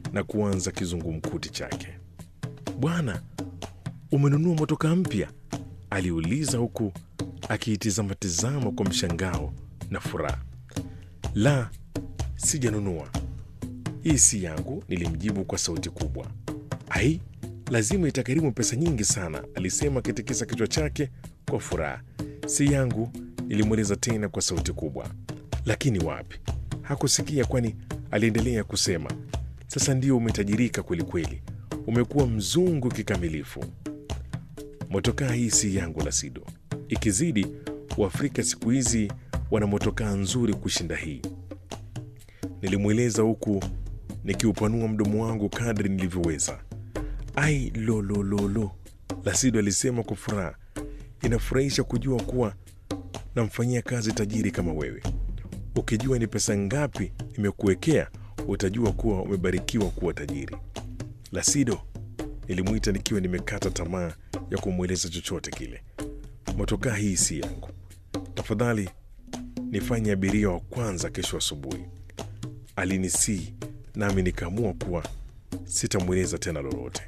na kuanza kizungumkuti chake. Bwana, umenunua motokaa mpya? aliuliza huku akiitizama tizama kwa mshangao na furaha. La, sijanunua, hii si yangu, nilimjibu kwa sauti kubwa. Ai, lazima itakarimu pesa nyingi sana, alisema akitikisa kichwa chake kwa furaha. Si yangu, nilimweleza tena kwa sauti kubwa. Lakini wapi, hakusikia, kwani aliendelea kusema, sasa ndio umetajirika kwelikweli, umekuwa mzungu kikamilifu. Motokaa hii si yangu, Lasido. Ikizidi, Waafrika siku hizi wana motokaa nzuri kushinda hii, nilimweleza huku nikiupanua mdomo wangu kadri nilivyoweza. Ai, lolololo, Lasido alisema kwa furaha. Inafurahisha kujua kuwa namfanyia kazi tajiri kama wewe. Ukijua ni pesa ngapi nimekuwekea, utajua kuwa umebarikiwa kuwa tajiri. Lasido, nilimwita nikiwa nimekata tamaa ya kumweleza chochote kile. Motokaa hii si yangu, tafadhali nifanye abiria wa kwanza kesho asubuhi. Alinisii nami nikaamua kuwa sitamweleza tena lolote.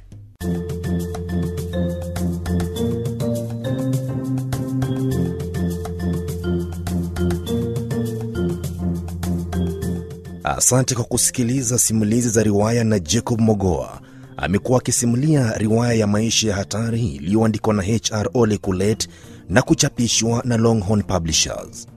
Asante kwa kusikiliza simulizi za riwaya na Jacob Mogoa. Amekuwa akisimulia riwaya ya maisha ya hatari iliyoandikwa na HR Ole Kulet na kuchapishwa na Longhorn Publishers.